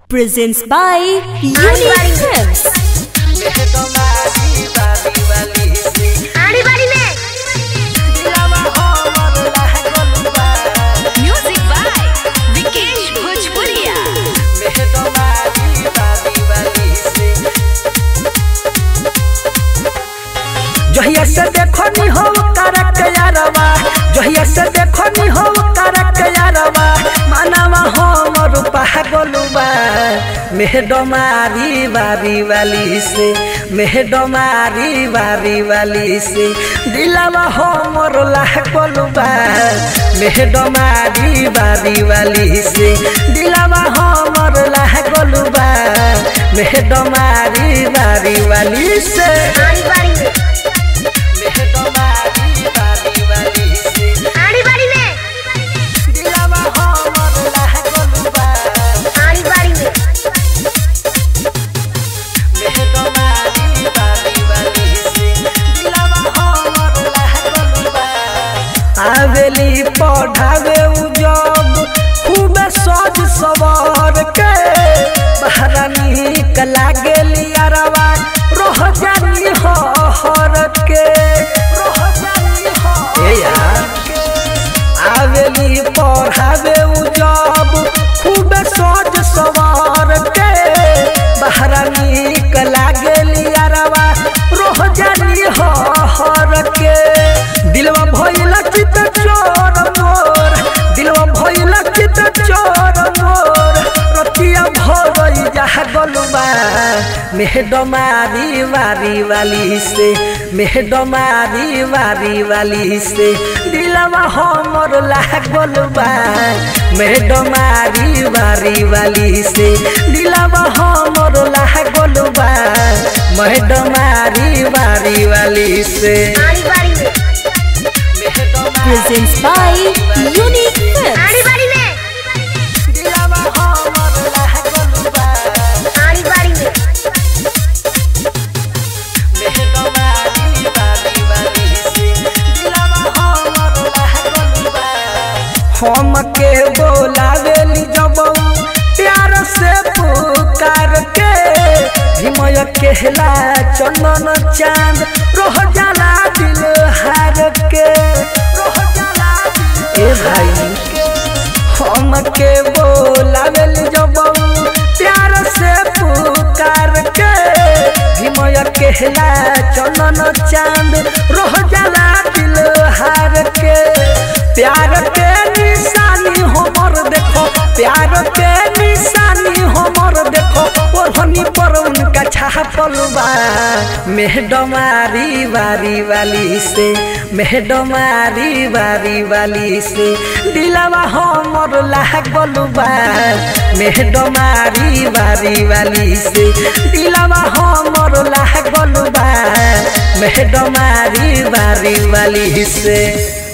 presents by Unique Films. Music by Vikesh Bhojpuria. जहिया से देखो नी हो करक यारवा जहिया से देखो नी हो करक यारवा मानवा हमर पागलुबा मेहडमारी बारी वाली से मेहडमारी बारी वाली से दिलावा हमर लागलुबा मेहडमारी बारी वाली से दिलावा हमर लागलुबा मेहडमारी बारी वाली से दिलावा हमर लागलुबा मेहडमारी बारी वाली से दिलावा हमर लागलुबा आवेली पढ़ावे उ जब खूब सज सवार के बहरा निक लागेली अरवा रोह जानी हर के रोह जानी ए यार आवेली पढ़ावे उ जब खूब सज सवार के बहरा निक लागेली अरवा रोह जानी हर के दिलवा भइला चित चोर मोर दिलवा भइला चित चोर मोर रतिया भरई जहा गलुबा मेहडमारी वारी वाली से मेहडमारी वारी वाली से दिलवा हमर लागलबा मेहडमारी वारी वाली से दिलवा हमर लागलबा मेहडमारी वारी वाली से Presents by Unique Films. दिलवा हमर लागलबा मेहडमारी वारी वाली से दिलवा हमर लागलबा हमके बोलावेली जब प्यार से पुकार के भीमय कहला चंदन चांद रोह जाला दिल हार के रोह जाला ए भाई हमके बोलावेली जब प्यार से पुकार के भीमय कहला चंदन चांद रोह जाला दिल हार के प्यार के निशानी हमर देखो प्यार के निशानी हमर देखो ओढ़नी पर उनका छापल बा मेहडमारी वारी वाली से मेहडमारी वारी वाली से दिलवा हमर लागल बा मेहडमारी वारी वाली से दिलवा हमर लागल बा मेहडमारी वारी वाली से